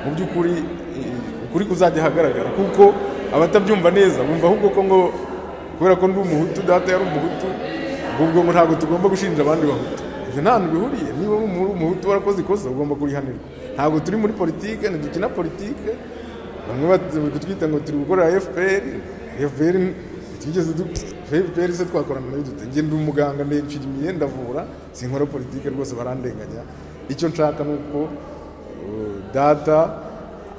mu by'ukuri ukuri kuzajya ahagaragara kuko abatabyumva neza bumva ahubwo ko ngo kubera ko ndi umuhutu data yari umuhutu ubwo ngo ntabwo tugomba gushinja abandi bahutu ibyo ntabwo bihuriye niba uri umuhutu warakoze ikosa ugomba kurihanirwa ntabwo turi muri politiki ntidukina politiki bamwe batwita ngo turi gukora efuperi efuperi tugeze efuperi se twakorana nayo dute ndi umuganga ndencira imyenda avura sinkora politiki rwose barandenganya icyo nshaka ni uko data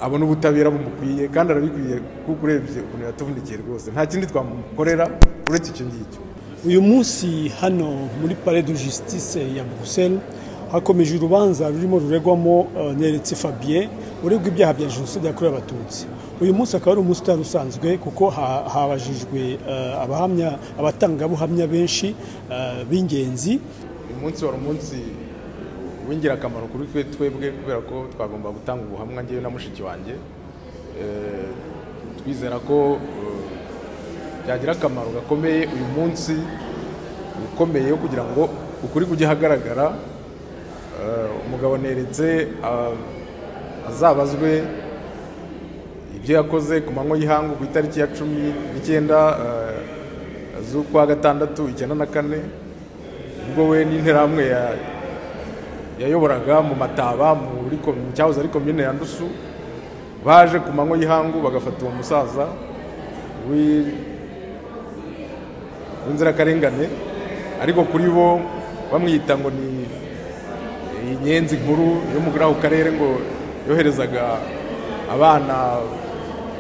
abona ubutabera bumukwiye kandi arabikwiye kuko urebye ukuntu yatuvunikiye rwose nta kindi twamukorera uretse icyo ngicyo uyu munsi hano muri pare de justice ya buruseli hakomeje urubanza rurimo ruregwamo neretse fabien uregwa ibyaha bya jenoside yakorewe abatutsi uyu munsi akaba ari umunsi utari usanzwe kuko habajijwe abahamya abatangabuhamya benshi b'ingenzi uyu munsi wari umunsi w'ingirakamaro kuri twe twebwe kubera ko twagomba gutanga ubuhamwa ngewe na mushiki wanjye twizera ko byagira akamaro gakomeye uyu munsi ukomeye wo kugira ngo ukuri kujye ahagaragara umugabo neretse azabazwe ibyo yakoze ku manywa y'ihangu ku itariki ya cumi n'icyenda z'ukwa gatandatu icyenda na kane ubwo we n'interahamwe yayoboraga mu mataba muri cyahoze ari komine ya ndusu baje ku manywa y'ihangu bagafata uwo musaza w'inzirakarengane ariko kuri bo bamwita ngo ni inyenzi nkuru yo muri ako karere ngo yoherezaga abana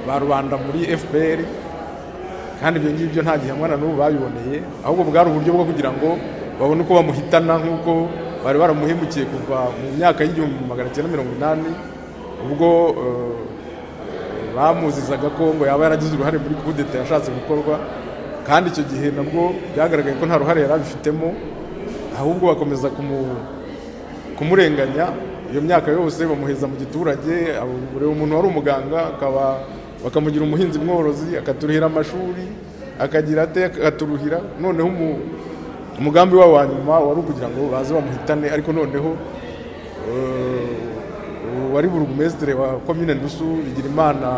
ba rubanda muri fpr kandi ibyo ngibyo nta gihamwa na n'ubu babiboneye ahubwo bwari uburyo bwo kugira ngo babone uko bamuhitana nk'uko bari baramuhemukiye kuva mu myaka y'igihumbi magana cyenda mirongo inani ubwo bamuzizaga ko ngo yaba yaragize uruhare muri kudeta yashatse gukorwa kandi icyo gihe nabwo byagaragaye ko nta ruhare yari abifitemo ahubwo bakomeza kumurenganya iyo myaka yose bamuheza mu giturage ureba umuntu wari umuganga akaba bakamugira umuhinzi mworozi akaturuhira amashuri akagira ate akaturuhira noneho umugambi wabo wa nyuma wari ukugira ngo baze bamuhitane ariko noneho wari burugumesitire wa komine ndusu igira imana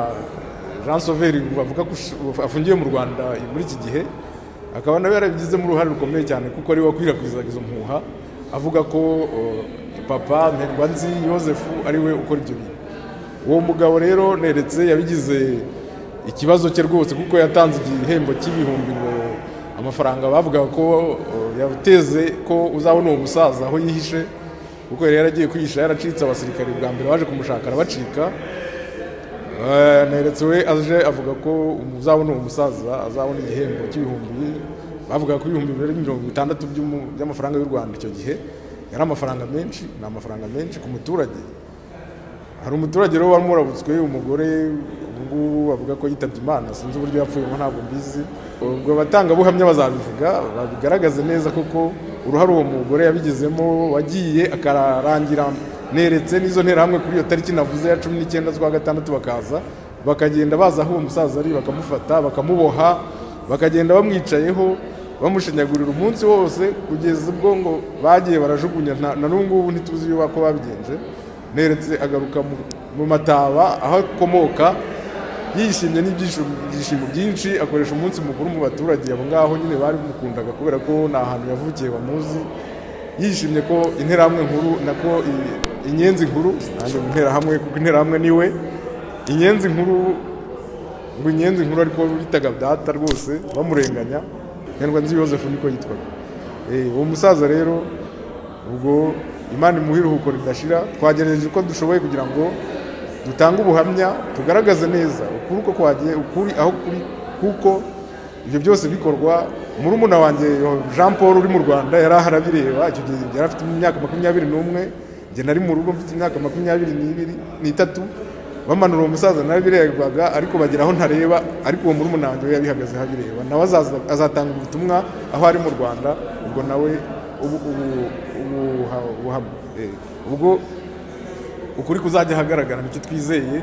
jean sauveri bavuga ko afungiye mu rwanda muri iki gihe akaba nawe yarabigizemo uruhare rukomeye cyane kuko ari we wakwirakwizaga izo mpuha avuga ko papa nzi yosefu ari we ukora ibyo bintu uwo mugabo rero neretse yabigize ikibazo cye rwose kuko yatanze igihembo cy'ibihumbi ngo amafaranga bavuga ko yateze ko uzabona uwo musaza aho yihishe kuko yari yaragiye kwihisha yaracitse abasirikare bwa mbere baje kumushaka arabacika neretse we aje avuga ko uzabona uwo musaza azabona igihembo cy'ibihumbi bavuga ko ibihumbi bibiri mirongo itandatu by'amafaranga y'u rwanda icyo gihe yari amafaranga menshi ni amafaranga menshi ku muturage hari umuturage rero wari murabutswe umugore ubungubu bavuga ko yitabye imana sinzi uburyo yapfuyemo ntabwo mbizi ubwo abatangabuhamya bazabivuga babigaragaze neza kuko uruhare uwo mugore yabigizemo wagiye akarangira neretse n'izo nterahamwe kuri iyo tariki navuze ya cumi n'icyenda z'ukwa gatandatu bakaza bakagenda baza aho uwo musaza ari bakamufata bakamuboha bakagenda bamwicayeho bamushinyagurira umunsi wose kugeza ubwo ngo bagiye barajugunya na n'ubungubu ntituzi yuba ko babigenje neretse agaruka mu mataba aho akomoka yishimye n'ibyishimo byinshi akoresha umunsi mukuru mu baturage abo ngaho nyine bari bamukundaga kubera ko ni ahantu yavukiye bamuzi yishimye ko interahamwe nkuru nako inyenzi nkuru nanjye mu interahamwe kuko interahamwe ni we inyenzi nkuru ngo inyenzi nkuru ariko bitaga data rwose bamurenganya nzi yosefu niko yitwaga uwo musaza rero ubwo imana imuha iruhuko ridashira twagerageje uko dushoboye kugira ngo dutange ubuhamya tugaragaze neza ukuri uko kwagiye ukuri aho kuri kuko ibyo byose bikorwa murumuna wanjye jean paul uri mu rwanda yari ahari abireba icyo gihe yari afite imyaka makumyabiri n'umwe njye nari mu rugo mfite imyaka makumyabiri n'ibiri n'itatu bamanura uwo musaza nawe birebaga ariko bagera aho ntareba ariko uwo murumuna wanjye we yabihagazeho abireba nawe azatanga ubutumwa aho ari mu rwanda ubwo nawe ubwo ukuri kuzajya ahagaragara nicyo twizeye